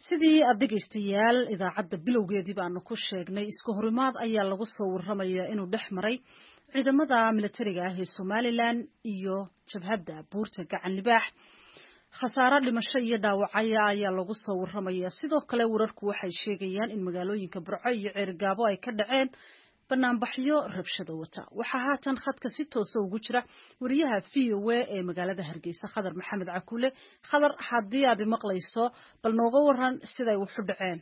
sidii aad dhegaystayaal idaacadda bilowgeedii baanu ku sheegnay isku horimaad ayaa lagu soo warramayaa inuu dhex maray ciidamada militariga ah ee somalilan iyo jabhadda buurta gacan libaax khasaaro dhimasho iyo dhaawacaya ayaa lagu soo warramayaa sidoo kale wararku waxay sheegayaan in magaalooyinka burco iyo ceerigaabo ay ka dhaceen banaanbaxyo rabshado wata waxaa haatan khadka si toosa ugu jira wariyaha v o a ee magaalada hargeysa khadar maxamed cakuule khadar haddii aad maqlayso bal nooga waran siday waxu dhaceen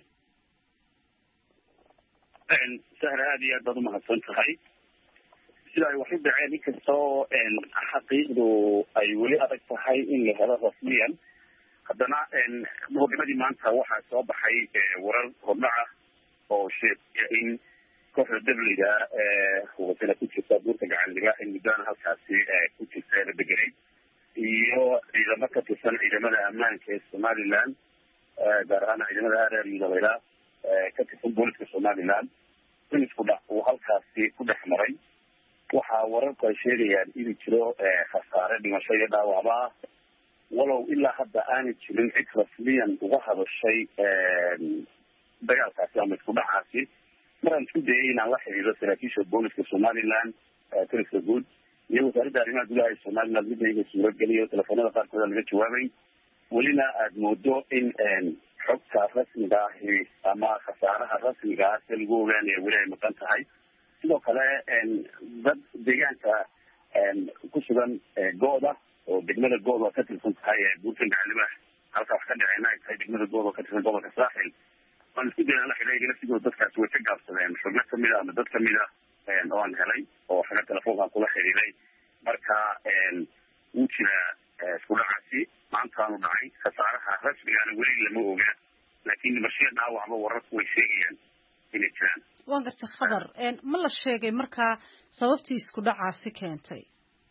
sahra aada iyo aad baad umahadsan tahay sida ay waxu dhaceen inkastoo xaqiiqdu ay weli adag tahay in la helo rasmiyan haddana muqadimadii maanta waxaa soo baxay warar hordhaca oo sheegaya in kooxda dabliga wasana ku jirta buurta gacan libaax in muddana halkaasi ku jirta la degenay iyo ciidamo ka tirsan ciidamada ammaanka ee somaliland gaar ahaan ciidamada areer yudabayla ka tirsan booliska somaliland in isku dhac uu halkaasi ku dhex maray waxaa wararku ay sheegayaan inuu jiro khasaare dhimasho iyo dhaawacba ah walow ilaa hadda aanay jirin cid rasmiyan uga hadashay dagaalkaasi ama isku dhacaasi maraan isku dayay inaan la xiriiro saraakiisha booliska somaliland taliska guud iyo wasaaradda arrimaha gudaha ee somaliland midna iga suurageliyo telefoonada qaarkood laga jawaabay welina aada moodo in xogta rasmiga ahi ama khasaaraha rasmiga ah se lagu ogaanaya weli ay maqan tahay sidoo kale dad deegaanka ku sugan gooda oo degmada good oo ka tirsan tahay buurtan gacalibaax halka wax ka dhaceyna ay tahay degmada good oo ka tirsan gobolka saaxil waan isku dayna la xidhiidha laftigooda dadkaasi way ka gaabsadeen xubno kamid a ama dad kamid a oo aan helay oo xaga telefoonkaan kula xidhiiday marka wuu jiraa isku dhacaasi maantaanu dhacay khasaaraha rasmigaana weli lama oga laakiin dhimashiya dhaawacba wararku way sheegayaan inay jiraan waan gartay khadar ma la sheegay markaa sababtii isku dhacaasi keentay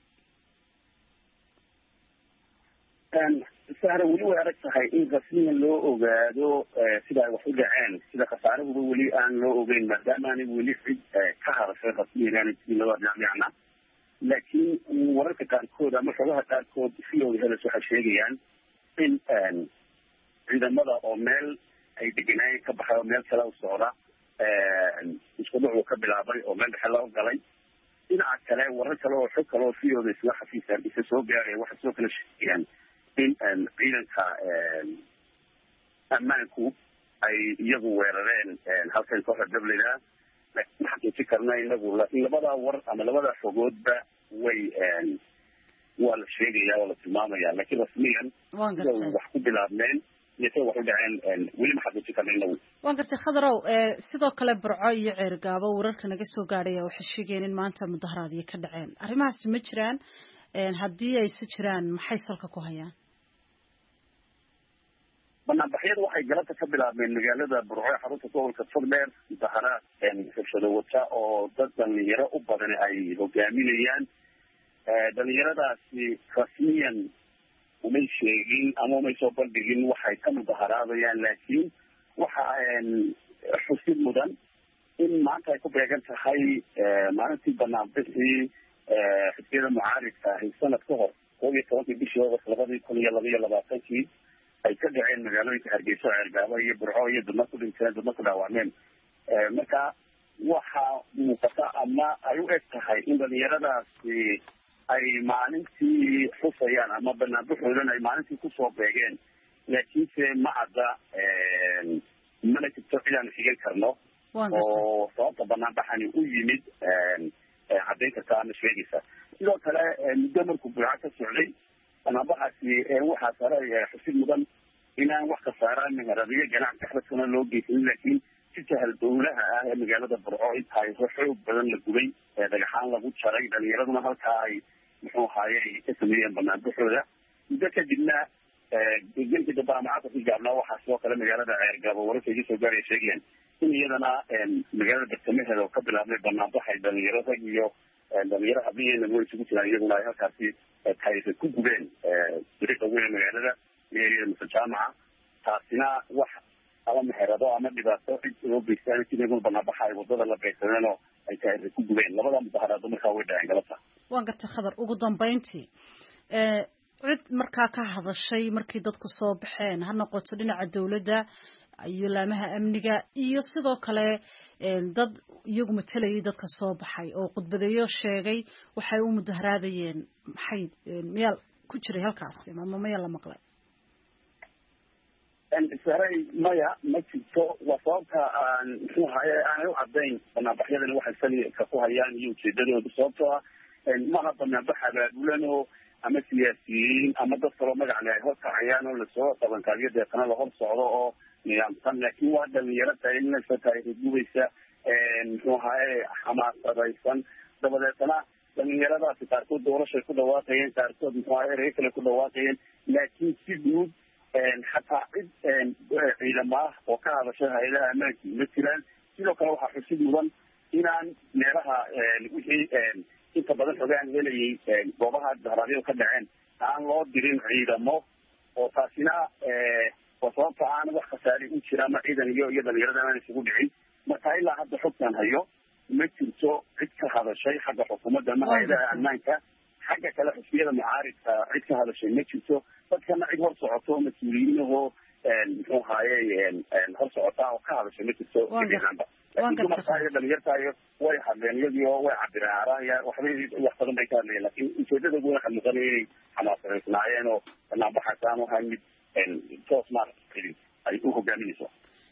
sahra weli way adag tahay in rasmiyan loo ogaado sida ay wax u dhaceen sida khasaarahuba weli aan loo ogeyn maadaamaanay weli cid ka hadashay rasmiyan aanay jirin labada dhinacna laakiin wararka qaarkood ama xogaha qaarkood v o heles waxay sheegayaan in ciidamada oo meel ay deganaayeen ka baxay oo meel kale u socda isku dhucuu ka bilaabay oo meel dhexe loo galay dhinaca kale warar kale oo xog kale oo v o da isla xafiisa hargeysa soo gaaraya waxay sidoo kale sheegayaan in ciidanka ammaanku ay iyagu weerareen halkan kooxda dablida laakiin ma xaqiijin karna inagu laakiin labada war ama labada xogoodba way waa la sheegaya waa la tilmaamaya laakiin rasmiyan sida wax ku bilaabmeen iyo sida wax u dhaceen weli ma xaqiijin karna inagu waan gartay khadarow sidoo kale burco iyo ceergaabo wararka naga soo gaadhaya waxay sheegayeen in maanta mudaharaadyo ka dhaceen arrimahaasi ma jiraan haddii ay si jiraan maxay salka ku hayaan banaanbaxyada waxay galabta ka bilaabmeen magaalada burco ee xarunta gobolka togdheer mudaharaad rabshado wata oo dad dhalinyaro u badan ay hogaaminayaan dhalinyaradaasi rasmiyan umay sheegin ama umay soo bandhigin waxay ka mudaharaadayaan laakiin waxa xusid mudan in maanta ay ku beegan tahay maalintii banaanbixii xisbiyada mucaaridka ahi sanad ka hor koob iyo tobankii bishii august labadii kun iyo laba iyo labaatankii ay ka dhaceen magaalooyinka hargeyso ceergaabo iyo burco iyo dadna ku dhinteen dadna ku dhaawacmeen marka waxa muuqata ama ay u eg tahay in dhalinyaradaasi ay maalintii xusayaan ama banaanbaxoodan ay maalintii kusoo beegeen laakiinse ma cadda mana jirto cidaan xigan karno oo sababta banaanbaxani u yimid caddayn karta ama sheegaysa sidoo kale muddo markuu burca ka socday banaanbaxaasi waxaa sare xusid mudan inaan wax khasaaraan meheradiyo ganacsi xabadkana loo geysanin laakiin si jahal dowlaha ah ee magaalada burco intaay xoog badan la gubay dhagaxaan lagu jaray dhalinyaraduna halkaa ay muxuu ahaaye ay ka sameeyeen banaanbaxooda muddo kadibna gelkii dambe ama casarkii gaabnaa waxaa sidoo kale magaalada ceergaabo wararka iga soo gaaraya sheegayaan in iyadana magaalada bartamaheeda oo ka bilaabmay banaanbaxay dhalinyaro rag iyo dhalinyaro habliyeena way isugu jiraan iyaguna ay halkaasi taariikha ku gubeen dariiqa weyn magaalada iyo mise jaamaca taasina wax ama meherado ama dhibaato cid loo geystaan si iyaguna banaanbaxa ay wadada la beegsadeen oo ay taariikha ku gubeen labada mudaharaado markaa way dhaceen galabta waan gartay khadar ugu dambeyntii cid markaa ka hadashay markii dadku soo baxeen ha noqoto dhinaca dowladda iyo laamaha amniga iyo sidoo kale dad iyagu matelayay dadka soo baxay oo khudbadeeyo sheegay waxay u mudaharaadayeen maxay miyaa ku jiray halkaasi ama maya la maqlay saray maya ma jirto waa sababta aan muxuu ahaye aanay u cadayn banaanbaxyadani waxay salika ku hayaan iyo ujeedadooda sababtoo ah maha banaanbax abaabulanoo ama siyaasiyiin ama dad kaloo magacle ay horkacayaan oo lasoo qabankaaliyo deetana la hor socdo oo nidaamsan laakin waa dhalinyaro talinaysa taarikhgubaysa muxuu ahaye xamaasadaysan dabadeetana dhalinyaradaasi qaarkood doorashay ku dhawaaqayeen qaarkood muxuu ahaye erey kale ku dhawaaqayeen laakiin si guud xataa cid ciidamo ah oo ka hadasha hay-adaha ammaanka ma jiraan sidoo kale waxaa xusid mudan inaan meelaha wixii inta badan xogaan helayay goobaha daharaadyo ka dhaceen aan loo dirin ciidamo oo taasina waa sababta aan wax khasaari u jira ama ciidan iyo iyo dhalinyarada aan isugu dhicin marka ilaa hadda xogtan hayo ma jirto cid ka hadashay xagga xukuumadda ama hay-adaha ammaanka xagga kale xusbiyada mucaaridka cid ka hadashay ma jirto dadkana cid hor socoto mas-uuliyiinahoo muxuu ahaye hor socota oo ka hadashay ma jirto gebiahaanba laakiin dumarkaayo dhalinyartaayo way hadleen iyagii oo way cabireen araya waxbay wax badan bay ka hadlayeen lakin ujeedadoodu waxaa muuqanaya inay xamaasadaysnaayeen oo banaanbaxaas aan ahaa mid